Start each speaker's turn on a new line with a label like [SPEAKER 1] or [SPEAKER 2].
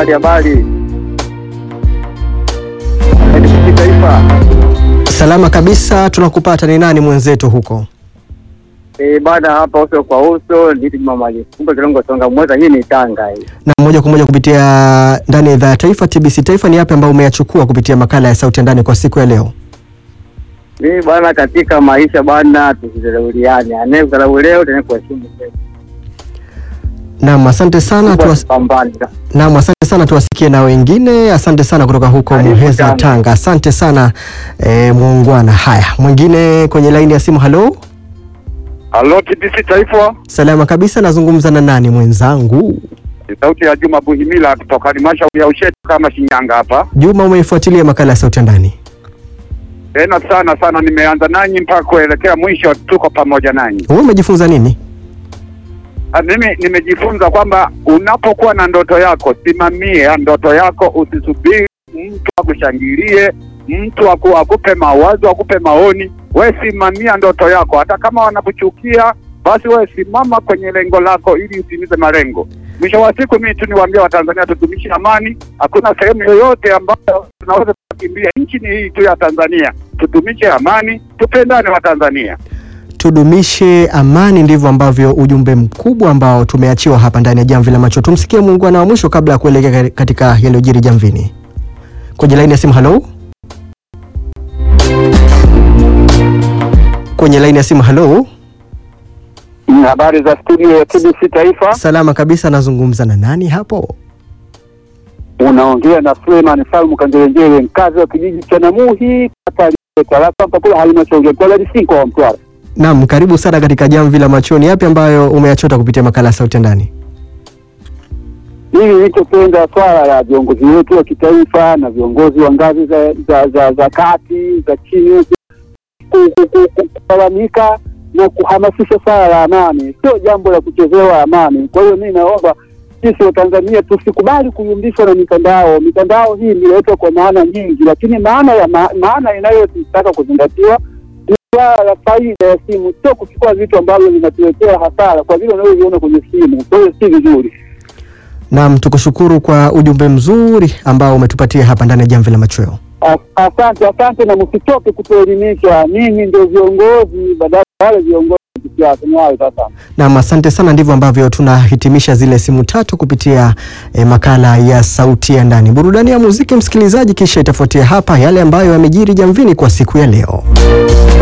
[SPEAKER 1] habari habari. NBC Taifa.
[SPEAKER 2] Salama kabisa, tunakupata. Ni nani mwenzetu huko?
[SPEAKER 1] Eh, bana hapa uso kwa uso nditi mama kumbe kilongo songa mweza hii ni Tanga hii.
[SPEAKER 2] Na moja kwa moja kupitia ndani ya idhaa ya taifa TBC Taifa, ni yapi ambayo umeyachukua kupitia makala ya sauti ya ndani kwa siku ya leo?
[SPEAKER 1] Mimi bana katika maisha bana tusidharauliane. Anayekudharau leo tena kuheshimu kesho.
[SPEAKER 2] Naam, asante sana tuwas...
[SPEAKER 1] Pambana.
[SPEAKER 2] Naam, asante sana tuwasikie na wengine. Asante sana kutoka huko
[SPEAKER 1] Karibu
[SPEAKER 2] Muheza,
[SPEAKER 1] sana.
[SPEAKER 2] Tanga. Asante sana eh, muungwana. Haya, mwingine kwenye laini ya simu. Halo,
[SPEAKER 3] Halo TBC Taifa,
[SPEAKER 2] salama kabisa. Nazungumza na nani mwenzangu?
[SPEAKER 3] ni sauti ya Juma Buhimila kutoka halmashauri ya Ushetu kama Shinyanga hapa.
[SPEAKER 2] Juma, umeifuatilia makala ya sauti ya ndani?
[SPEAKER 3] Tena sana sana, nimeanza nanyi mpaka kuelekea mwisho, tuko pamoja nanyi.
[SPEAKER 2] Wewe umejifunza nini?
[SPEAKER 3] Ah, Mimi nimejifunza kwamba unapokuwa na ndoto yako, simamia ndoto yako, usisubiri mtu akushangilie, mtu aku, akupe mawazo, akupe maoni. We simamia ndoto yako, hata kama wanakuchukia basi we simama kwenye lengo lako ili utimize malengo. Mwisho wa siku, mimi tu niwaambia Watanzania tudumishe amani. Hakuna sehemu yoyote ambayo tunaweza kukimbia, nchi ni hii tu ya Tanzania. Tudumishe amani, tupendane Watanzania.
[SPEAKER 2] Tudumishe amani, ndivyo ambavyo ujumbe mkubwa ambao tumeachiwa hapa ndani ya Jamvi la Macho. Tumsikie muungwana wa mwisho kabla ya kuelekea katika yaliyojiri jamvini. Kwenye laini ya simu, halo. Kwenye laini ya simu, halo.
[SPEAKER 1] Habari za studio ya TBC Taifa.
[SPEAKER 2] Salama kabisa, nazungumza na nani hapo?
[SPEAKER 1] Unaongea na Suleiman Salmu Kanjelenjele, mkazi wa kijiji cha Namuhi, kata ya Tarafa, mpakula halmashauri ya Kwala Disinko wa Mtwara.
[SPEAKER 2] Naam, karibu sana katika Jamvi la Machoni. Yapi ambayo umeyachota kupitia makala ya sauti ya ndani?
[SPEAKER 1] Mimi nilichopenda swala la viongozi wetu wa kitaifa na viongozi wa ngazi za za, za, za kati za chini huku ku- ku- ku- ku- kulalamika na kuhamasisha swala la amani, sio jambo la kuchezewa amani. Kwa hiyo mimi naomba sisi Watanzania tusikubali kuyumbishwa na mitandao. Mitandao hii imeletwa kwa maana nyingi, lakini maana ya ma, maana inayotaka kuzingatiwa ni swala la faida ya simu, sio kuchukua vitu ambavyo vinatuletea hasara kwa vile unavyoviona kwenye simu. Kwa hiyo si vizuri.
[SPEAKER 2] Naam, tukushukuru kwa ujumbe mzuri ambao umetupatia hapa ndani ya Jamvi la Machweo.
[SPEAKER 1] As- Asante, asante, na msitoke kutuelimisha. Ninyi ndio viongozi, badala ya wale viongozi wa kisiasa. Ni hayo sasa.
[SPEAKER 2] Naam, asante sana. Ndivyo ambavyo tunahitimisha zile simu tatu kupitia eh, makala ya sauti ya ndani, burudani ya muziki msikilizaji, kisha itafuatia hapa yale ambayo yamejiri jamvini kwa siku ya leo.